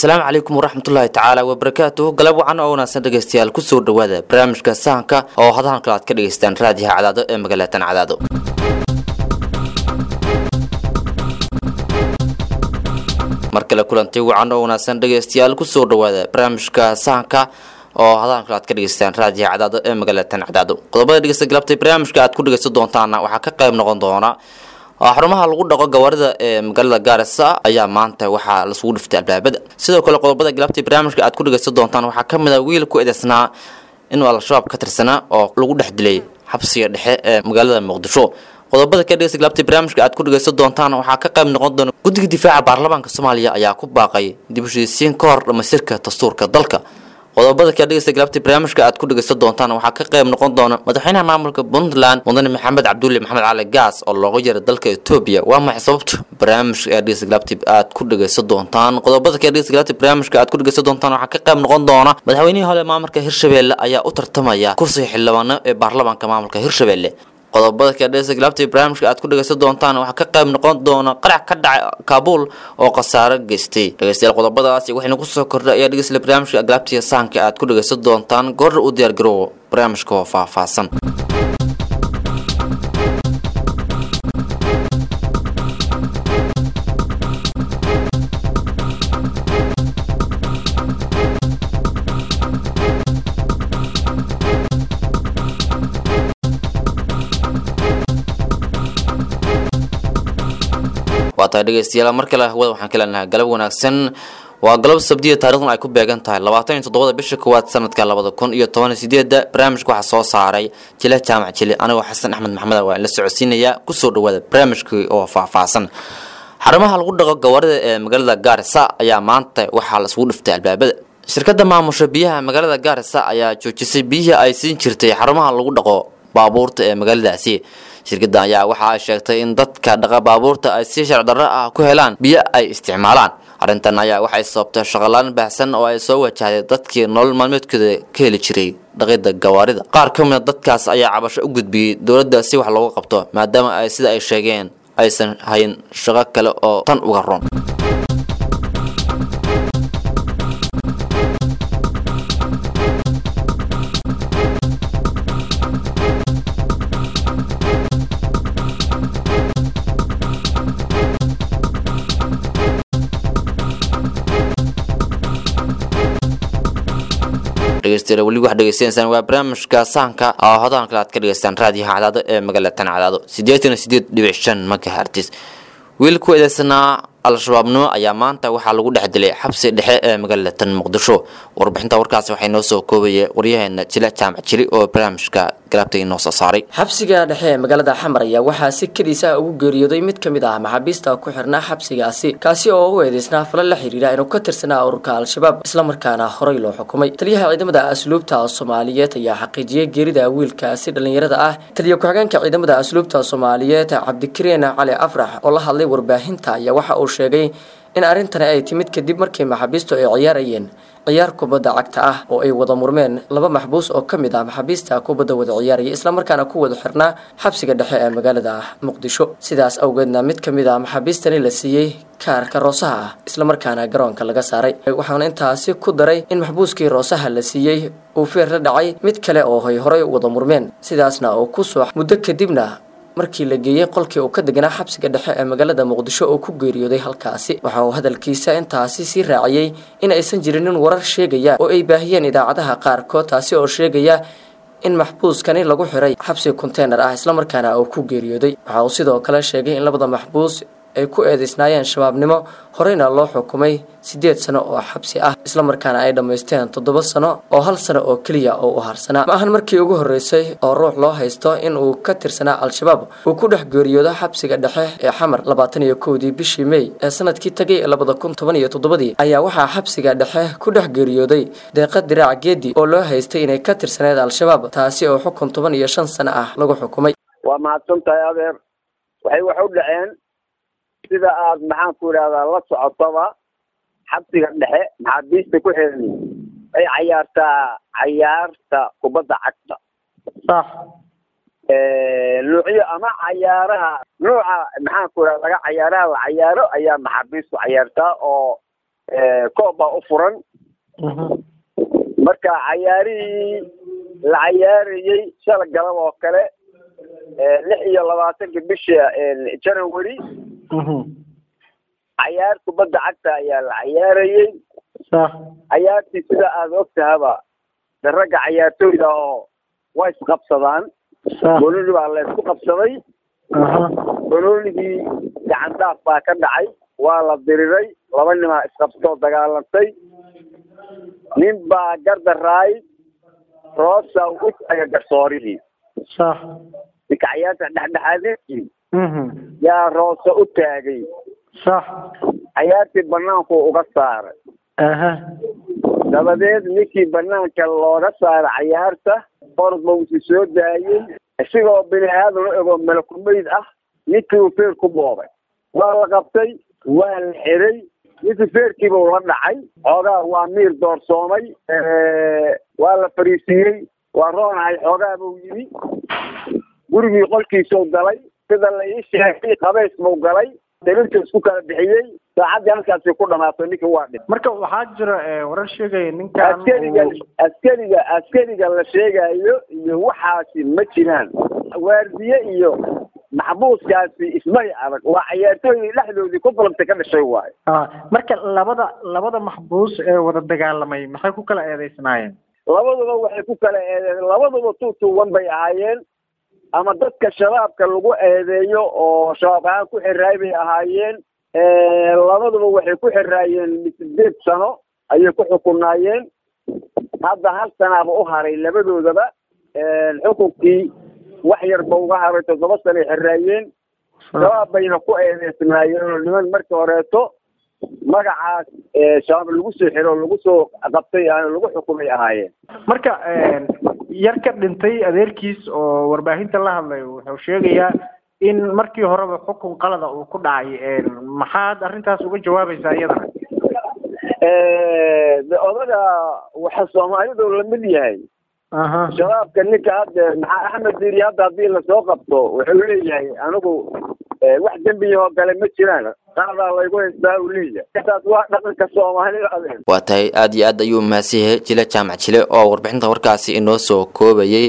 asalaamu calaykum waraxmatullaahi tacaala wabarakaatuhu galab wacan oo wanaagsan dhegaystayaal kusoo dhowaada barnaamijka sahanka oo hadahan kale aad ka dhegaystaan raadiyaha cadaado ee magaalatan cadaado mar kale kulanti wacan oo wanaagsan dhegaystayaal kusoo dhowaada barnaamijka sahanka oo hadahan kale aad ka dhegaystaan raadiyaha cadaado ee magaalatan cadaado qodobada dhegeysta galabtay barnaamijka aad ku dhegaysan doontaana waxaa ka qayb noqon doona xarumaha lagu dhaqo gawaarida ee magaalada gaarisa ayaa maanta waxaa lasugu dhiftay albaabada sidoo kale qodobada galabtay barnaamijka aad ku dhegaysan doontaan waxaa ka mid a wiil ku eedeysnaa inuu al-shabaab ka tirsanaa oo lagu dhex dilay xabsiga dhexe ee magaalada muqdisho qodobada ka dhegeysta galabtay barnaamijka aad ku dhegaysan doontaan waxaa ka qayb noqon doona guddiga difaaca baarlamaanka soomaaliya ayaa ku baaqay dib u heshiisiin ka hor dhamaystirka dastuurka dalka qodobada ka dhegeysta galabta barnaamijka aad ku dhegeysan doontaan waxaa ka qayb noqon doona madaxweynaha maamulka puntland mudane maxamed cabdulle maxamed cali gaas oo looga yeeray dalka etoobiya waa maxay sababta barnaamijka ee dhegeysta galabta aad ku dhegeysan doontaan qodobada ka dhegeysta galabta barnaamijka aad ku dhegeysan doontaan waxaa ka qayb noqon doona madaxweynihii hore maamulka hirshabelle ayaa u tartamaya kursiga xildhibaano ee baarlamaanka maamulka hirshabelle qodobada kadhesa galabta barnaamijka aad ku dhegeysan doontaan waxaa ka qayb noqon doona qarax ka dhacay kaabuul oo khasaaro geystay dhegeystayaal qodobadaasi waxayna kusoo kordhay ayaa dhegeysla barnaamijka galabtiya sahanka aad ku dhegeysan doontaan goorra u diyaargarow barnaamijka oo faahfaahsan waa tahay dhegeystayaal mar kale hawada waxaan ka leenahay galab wanaagsan waa galab sabdiya taarikhdan ay ku beegan tahay labaatan iyo toddobada bisha koowaad sanadka labada kun iyo toban iyo sideedda barnaamijka waxaa soo saaray jile jaamac jile anigoo xasan axmed maxmed waa la socodsiinayaa kusoo dhawaada barnaamijkii oo faahfaahsan xarumaha lagu dhaqo gawaarida ee magaalada gaarisa ayaa maanta waxaa laisugu dhiftay albaabada shirkadda maamusha biyaha magaalada gaarisa ayaa joojisay biyihii ay siin jirtay xarumaha lagu dhaqo baabuurta ee magaaladaasi shirkadda ayaa waxa ay sheegtay in dadka dhaqa baabuurta ay si sharci darro ah ku helaan biyo ay isticmaalaan arrintan ayaa waxay sababtay shaqolaan baahsan oo ay soo wajahday dadkii nolol maalmeedkooda ka heli jiray dhaqidda gawaarida qaar ka mid a dadkaas ayaa cabasho u gudbiyey dowladda si wax looga qabto maadaama ay sida ay sheegeen aysan hayn shaqo kale oo tan uga ron dhegeystayaal weli waxaad dhegeystaneysaan waa barnaamijka sahanka oo hodahan kale aad ka dhegeystaan raadiyaha cadaado ee magaalatan cadaado siddeetan iyo siddeed dhibic shan magahertis wiil ku eedeysanaa al-shabaabnimo ayaa maanta waxaa lagu dhex dilay xabsi dhexe ee magaalatan muqdisho warbixinta warkaasi waxay noo soo koobaya waryaheena jile jaamac jili oo barnaamijka galabta inoo soo saaray xabsiga dhexe ee magaalada xamar ayaa waxaa si keliisa ugu geeriyooday mid ka mid ah maxaabiista ku xirnaa xabsigaasi kaasi oo u eedeysnaa fala la xiriira inuu ka tirsanaa ururka al-shabaab islamarkaana horey loo xukumay taliyaha ciidamada asluubta soomaaliyeed ayaa xaqiijiyey geerida wiilkaasi dhallinyarada ah taliya ku-xigeenka ciidamada asluubta soomaaliyeed cabdikariin cali afrax oo la hadlay warbaahinta ayaa waxa uu sheegay in arrintani ay timid kadib markii maxaabiistu ay ciyaarayeen ciyaar kubadda cagta ah oo ay wada murmeen laba maxbuus oo ka mid ah maxaabiista kubadda wada ciyaaraya islamarkaana ku wada xirnaa xabsiga dhexe ee magaalada muqdisho sidaas awgeedna mid ka mid ah maxaabiistani la siiyey kaarka roosaha ah islamarkaana garoonka laga saaray waxaana intaasi ku daray in maxbuuskii roosaha la siiyey uu feer la dhacay mid kale oo ay horey wada murmeen sidaasna oo ku soo muddo kadibna markii la geeyey qolkii uu ka deganaa xabsiga dhexe ee magaalada muqdisho oo ku geeriyooday halkaasi waxa uu hadalkiisa intaasi sii raaciyey in aysan jirinin warar sheegaya oo ay baahiyeen idaacadaha qaarkood taasi oo sheegaya in maxbuuskani lagu xiray xabsi konteynar ah islamarkaana uu ku geeriyooday waxa uu sidoo kale sheegay in labada maxbuus ay ku eedeysnaayeen shabaabnimo horeyna loo xukumay siddeed sano oo xabsi ah islamarkaana ay dhammaysteen toddoba sano oo hal sano oo keliya oo u harsanaa ma ahan markii ugu horreysay oo ruux loo haysto in uu ka tirsanaa al-shabaab uu ku dhex geeriyoodo xabsiga dhexe ee xamar labaatan iyo kowdii bishii mey ee sanadkii tagay ee labada kun toban iyo toddobadii ayaa waxaa xabsiga dhexe ku dhex geeriyooday deeqa diraac geedi oo loo haystay inay ka tirsaneed al-shabaab taasi oo xukun toban iyo shan sano ah lagu xukumay waa mahadsantahay adeer waxay wax u dhaceen sida aad maxaan ku idhahdaa la socotaba xabsiga dhexe maxaabiista ku xiran ay cayaartaa cayaarta kubadda cagta sax nuucyo ama cayaaraha nuuca maxaan ku idhahda laga cayaaraha la cayaaro ayaa maxaabiistu cayaartaa oo koob baa u furan marka cayaarihii la cayaarayey shala galab oo kale lix iyo labaatanka bisha january cayaar kubadda cagta ayaa la cayaarayey cayaartii sida aada og tahaba de ragga cayaartooyda oo way isqabsadaan boloni baa la isku qabsaday bolonigii gacan daaf baa ka dhacay waa la diriray laba nimaa isqabsatoo dagaalantay nin baa gardaraay roosa u taaga garsoorihii ninka cayaarta dhexdhexaadintii yaa roosa u taagay cayaartii banaanku uga saaray dabadeed ninkii banaanka looga saaray cayaarta orod ba usi soo daayey isigoo bini aadan u ego malakumayd ah ninkii uu feer ku boobay waa la qabtay waa la xiray ninkii feerkiibuu la dhacay xoogaa waa miir doorsoomay waa la fariisiiyey waa roonahay xoogaa buu yimi gurigii qolkiisuu galay sida la ii sheegay qabays buu galay dalinta isku kala bixiyey saacaddii halkaasi ku dhamaatay ninkii waa dhib marka waxaa jira warar sheegaya ninkan askariga askariga askariga la sheegayo iyo waxaasi ma jiraan waardiye iyo maxbuuskaasi ismay adag waa cayaartooydii dhexdoodii ku falanta ka dhashay waayo marka labada labada maxbuus ee wada dagaalamay maxay ku kala eedeysnaayeen labaduba waxay ku kala eedeen labaduba two two one bay ahaayeen ama dadka shabaabka lagu eedeeyo oo shabaab ahaan ku xiraay bay ahaayeen labaduba waxay ku xiraayeen sideed sano ayay ku xukunaayeen hadda hal sanaaba u haray labadoodaba xukunkii wax yarba uga haray toddoba sanoay xiraayeen shabaab bayna ku eedeysnaayeen oo niman markii horeeto magacaas shabaab lagu soo xiro o lagu soo qabtay lagu xukumay ahaayeen marka yar ka dhintay adeerkiis oo warbaahinta la hadlay wuxuu sheegayaa in markii horeba xukun qalada uu ku dhacay maxaad arrintaas uga jawaabaysaa iyadana de odaga waxa soomaalidu lamid yahay aha shabaabka ninka hadda maxaa axmed diiri hadda haddii lasoo qabto wuxuu leeyahay anigu wax dembiyahoo gale ma jiraan qaadaa laygu haystaa uu leeyahay taas waa dhaqanka soomaalida adeer waa tahay aad iyo aad ayuu mahadsan yahay jile jaamac jile oo warbixinta warkaasi inoo soo koobayay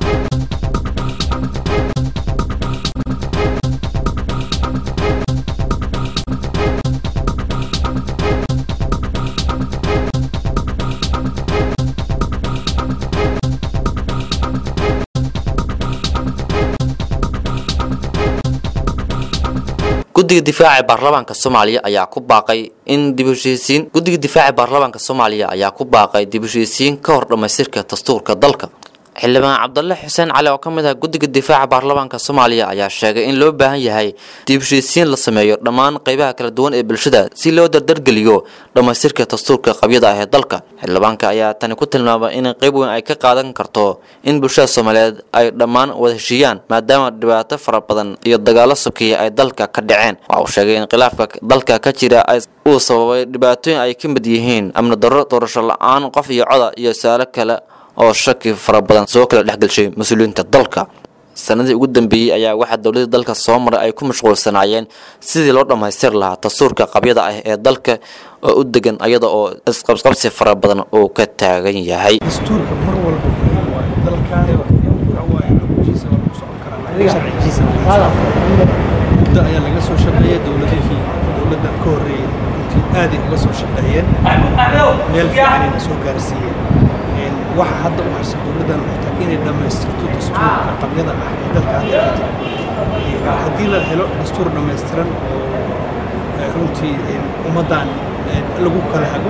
guddiga difaaca ee baarlamaanka soomaaliya ayaa ku baaqay in dib u heshiisiin guddiga difaaca ee baarlamaanka soomaaliya ayaa ku baaqay dib u heshiisiin ka hor dhammaystirka dastuurka dalka xildhibaan cabdalle xuseen cali oo ka mid ah guddiga difaaca baarlamaanka soomaaliya ayaa sheegay in loo baahan yahay dib u heshiisiin la sameeyo dhammaan qaybaha kala duwan ee bulshada si loo dardargeliyo dhammaystirka dastuurka qabyada ah ee dalka xildhibaanka ayaa tani ku tilmaamay in qayb weyn ay ka qaadan karto in bulshada soomaaliyeed ay dhammaan wada heshiiyaan maadaama dhibaato fara badan iyo dagaalo sokeeya ay dalka ka dhaceen waxa uu sheegay in khilaafka dalka ka jira uu sababay dhibaatooyin ay ka mid yihiin amni darro doorasho la-aan qof iyo coda iyo su-aalo kale oo shaki fara badan soo kala dhexgelshay mas-uuliyiinta dalka sanadii ugu dambeeyey ayaa waxaa dowladda dalka soo maray ay ku mashquulsanaayeen sidii loo dhammaystiri lahaa dastuurka qabyada ah ee dalka oo u degan iyada oo isqabqabsi fara badan uu ka taagan yahay dastuurka mar walba waa dalkan waa xukunkiisa waa lagu socon karaa sharcigiisa muddo ayaa laga soo shaqeeyay dowladihii dowladda ka horreeyay runtii aaday uga soo shaqeeyeen meel fiicanayna soo gaarsiiyeen waxa hadda u harsan dowladdan waxay tahay inay dhammaystirto dastuurka qabyada ah ee dalka hadda ka jira haddii la helo dastuur dhammaystiran oo runtii ummaddan lagu kala hago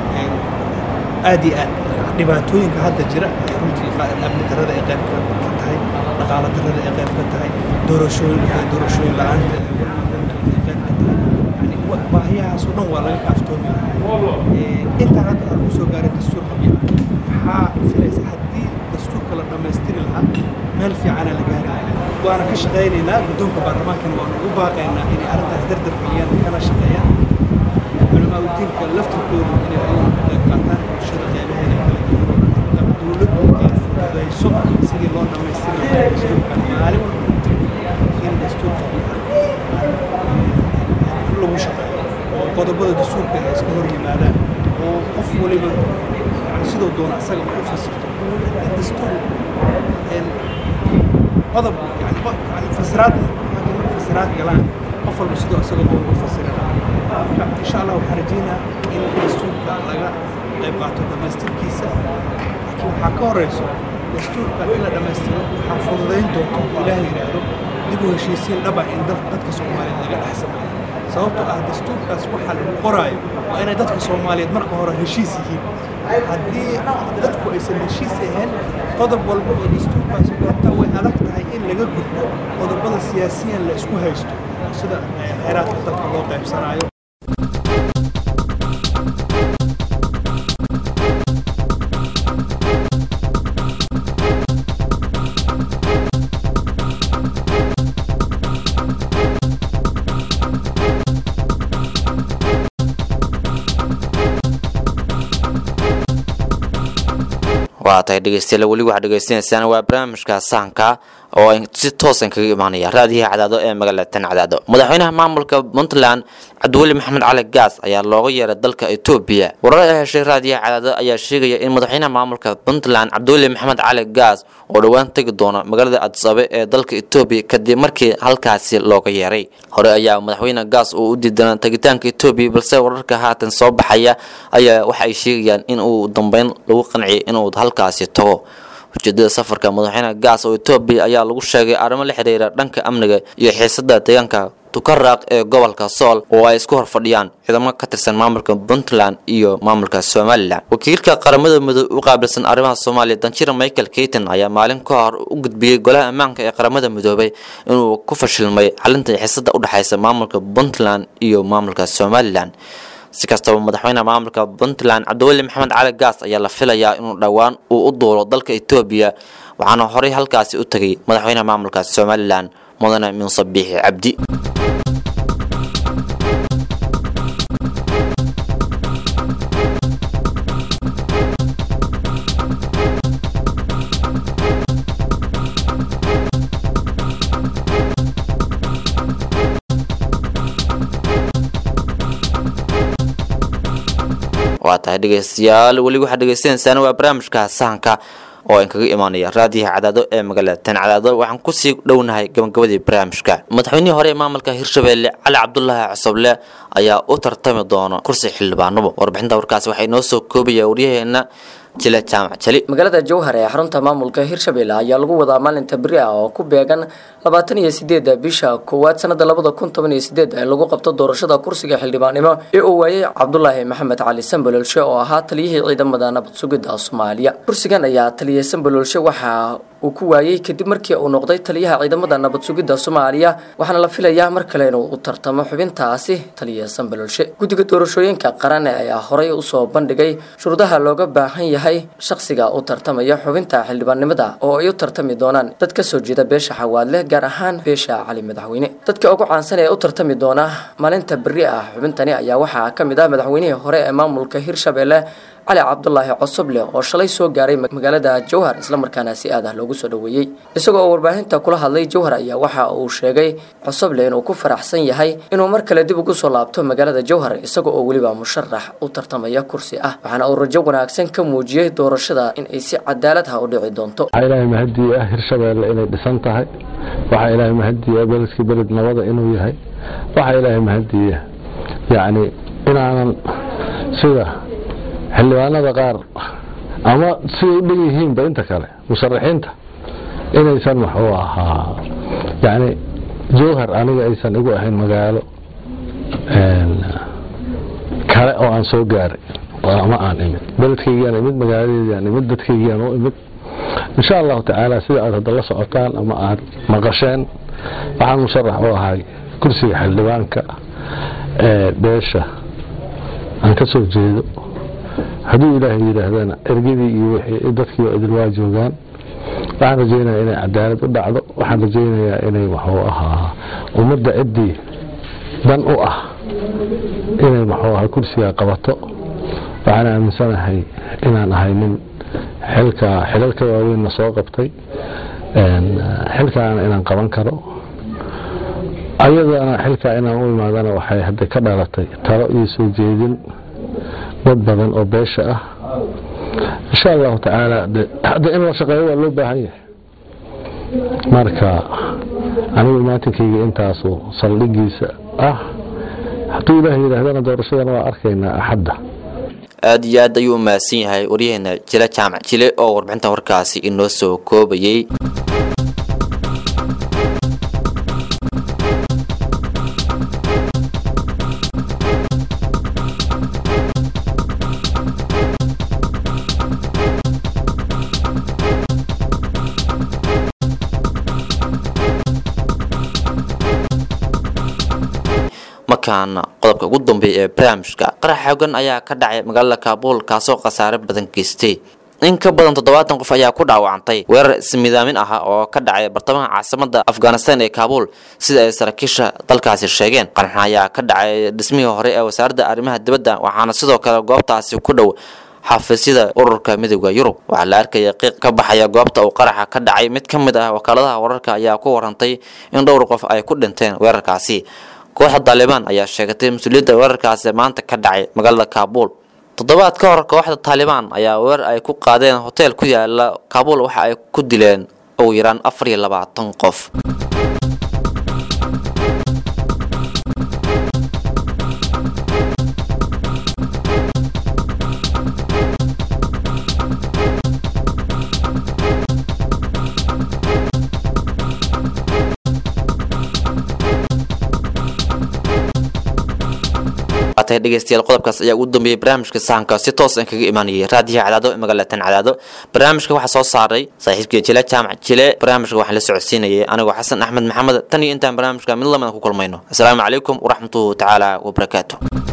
aad iyo aad dhibaatooyinka hadda jira ee runtii amni darrada ay qayb ka tahay dhaqaalo darrada ay qayb ka tahay doorashooyin doorashooyin la-aanta ee qayb ka tahay yani baahiyahaas oo dhan waa laga kaaftoomi lahaa intaan hadda aan ku soo gaaray dastuur qabya maxaa filaysa haddii dastuurka la dhammaystiri lahaa meel fiicana la gaari lahaa waana ka shaqaynaynaa guddoonka baarlamaankana waanu ugu baaqaynaa inay arrintaas dardar geliyaan kana shaqeeyaan culamaa udiinka laftirkoodu inay ayagu ka qayb qaataan bulshada qeybaheeda kala duwan dowladdu ay fududayso sidii loo dhammaystiri lahaa dastuurka maalin walba in dastuurka lagu shaqeeyo oo qodobada dastuurka ay iska hor yimaadaan sidoo doona asaga u fasirto haddii dastuur qodob yani yani fasiraad fasiraad galaan qof walba sidoo isaga u fasirana marka insha allah waxaan rajeynaa in dastuurka laga qayb qaato dhammaystirkiisa laakiin waxaa ka horeyso dastuurka in la dhammaystiro waxaa fududayn doonta ilaah yidhaahdo dib u heshiisiin dhaba in dadka soomaaliyeed laga dhex sameeyo sababtoo ah dastuurkaas waxaa lagu qoraayo waa inay dadka soomaaliyeed marka hore heshiis yihiin haddii dadku aysan heshiis ahayn qodob walba oo dastuurkaasi qorta way adag tahay in laga gudbo qodobada siyaasiyan la isku haysto sida khayraadka dalka loo qaybsanaayo waa tahay dhegeystayaal weli waxaad dhegeysanaysaan waa barnaamijka sahanka oo ay si toosan kaga imaanaya raadiyaha cadaado ee magaalada tan cadaado madaxweynaha maamulka puntland cabdiweli maxamed cali gaas ayaa looga yeeray dalka etoobiya warar ay heshay raadiyaha cadaado ayaa sheegaya in madaxweynaha maamulka puntland cabdiweli maxamed cali gaas oo dhowaan tegi doono magaalada adisabe ee dalka etoobiya kadib markii halkaasi looga yeeray hore ayaa madaxweyne gaas uu u diidanaa tegitaanka etoobiya balse wararka haatan soo baxaya ayaa waxa ay sheegayaan in uu dambeyn lagu qanciyay inuu halkaasi tago ujeedada safarka madaxweyne gaas oo etoobiya ayaa lagu sheegay arrimo la xiriira dhanka amniga iyo xiisada deegaanka tukaraaq ee gobolka sool oo ay isku horfadhiyaan ciidamo ka tirsan maamulka puntland iyo maamulka somalilan wakiilka qaramada midoobe u qaabilsan arrimaha soomaaliya danjira michael keyton ayaa maalin ka hor u gudbiyey golaha ammaanka ee qaramada midoobay inuu ku fashilmay xalinta xiisada u dhexaysa maamulka puntland iyo maamulka somalilan si kastaba madaxweyne maamulka puntland cabdiweli maxamed cali gaas ayaa la filayaa inuu dhowaan uu u duulo dalka etoobiya waxaana horey halkaasi u tegay madaxweyne maamulka somalilan mudane muuse biixi cabdi waa tahay dhegeystayaal weli waxaad dhegeysanaysaan waa barnaamijka sahanka oo aan kaga imaanaya raadiyaha cadaado ee magaalada tan cadaado waxaan kusii dhownahay gabagabadii barnaamijka madaxweynihii hore ee maamulka hirshabelle cali cabdulaahi cosoble ayaa u tartami doona kursi xildhibaanimo warbixinta warkaasi waxay noo soo koobaya waryaheena jile jaamac jali magaalada jowhar ee xarunta maamulka hirshabelle ayaa lagu wadaa maalinta beri ah oo ku beegan labaatan iyo sideeda bisha koowaad sanada labada kun toban iyo sideed ee lagu qabto doorashada kursiga xildhibaannimo ee uu waayey cabdulaahi maxamed cali sambololshe oo ahaa taliyihii ciidamada nabad sugidda soomaaliya kursigan ayaa taliya sambololshe waxaa uu ku waayey kadib markii uu noqday taliyaha ciidamada nabad sugidda soomaaliya waxaana la filayaa mar kale inuu u tartamo xubintaasi taliya sambololshe guddiga doorashooyinka qaran ayaa horey usoo bandhigay shuruudaha looga baahan yahay shakhsiga u tartamaya xubinta xildhibaannimada oo ay u tartami doonaan dad ka soo jeeda beesha xawaadle gaar ahaan beesha cali madaxweyne dadka ugu caansan ee u tartami doona maalinta beri ah xubintani ayaa waxaa ka mid ah madaxweynihii hore ee maamulka hirshabelle cali cabdulaahi cosoble oo shalay soo gaaray magaalada jowhar islamarkaana si aad ah loogu soo dhoweeyey isagoo oo warbaahinta kula hadlay jowhar ayaa waxa uu sheegay cosoble inuu ku faraxsan yahay inuu mar kale dib ugu soo laabto magaalada jowhar isaga oo weliba musharax u tartamaya kursi ah waxaana uu rajo wanaagsan ka muujiyey doorashada in ay si cadaalad ah u dhici doonto waxaa ilaahay mahadii ah hirshabeelle inay dhisan tahay waxaa ilaahay mahadii ah beledkii beled nabada inuu yahay waxaa ilaahay mahadii ah yacni inaanan sida xildhibaanada qaar ama siday u dhan yihiinba inta kale musharaxiinta inaysan waxuu ahaa yacni jowhar aniga aysan igu ahayn magaalo kale oo aan soo gaaray ama aan imid beledkaygiaan imid magaaladeediaan imid dadkaygiaan u imid insha allahu tacaala sida aad hadda la socotaan ama aad maqasheen waxaan musharax u ahay kursiga xildhibaanka ee beesha aan ka soo jeedo hadduu ilaahay yidhaahdana ergadii iyo wixii dadkii oo idil waa joogaan waxaan rajaynayaa inay cadaalad u dhacdo waxaan rajaynayaa inay waxuu ahaa ummadda ciddii dan u ah inay waxuu ahaa kursiga qabato waxaan aaminsanahay inaan ahay nin xilka xilalka waaweynna soo qabtay xilkaana inaan qaban karo ayadana xilkaa inaan u imaadana waxay hadda ka dhalatay talo iyo soo jeedin dad badan oo beesha ah insha allahu tacaala de hadda in la shaqeeyo waa loo baahan yahay marka anigu imaatinkayga intaasu saldhigiisa ah hadduu ilaah yidhaahdana doorashadana waa arkaynaa axadda aada iyo aad ayuu u mahadsan yahay waryaheena jile jaamac jile oo warbixinta warkaasi inoo soo koobayey markaana qodobka ugu dambeeya ee barnaamijka qarax xoogan ayaa ka dhacay magaalada kaabuul kaasoo khasaare badan geystay in ka badan toddobaatan qof ayaa ku dhaawacantay weerar ismidaamin ah oo ka dhacay bartamaha caasimada afghanistan ee kaabuul sida ay saraakiisha dalkaasi sheegeen qaraxna ayaa ka dhacay dhismihii hore ee wasaaradda arrimaha dibadda waxaana sidoo kale goobtaasi ku dhow xafiisyada ururka midooda yurub waxaa la arkaya qiiq ka baxaya goobta uu qaraxa ka dhacay mid ka mid ah wakaaladaha wararka ayaa ku warantay in dhowr qof ay ku dhinteen weerarkaasi kooxda taalibaan ayaa sheegatay mas-uuliyadda weerarkaasi maanta ka dhacay magaalada kaabuul toddobaad ka hor kooxda taalibaan ayaa weerar ay ku qaadeen hoteel ku yaala kaabuul waxa ay ku dileen ugu yaraan afar iyo labaatan qof atay dhegeystayaal qodobkaas ayaa ugu dambeeyey barnaamijka sahanka si toos aan kaga imaanayay raadiyaha cadaado ee magaalatan cadaado barnaamijka waxaa soo saaray saaxiibkii jile jaamac jile barnaamijka waxaan la socodsiinayay anigoo xasan axmed maxamed tan iyo intaan barnaamijka mid lamida ku kulmayno asalaamu calaykum waraxmatuhu tacaala wabarakaatu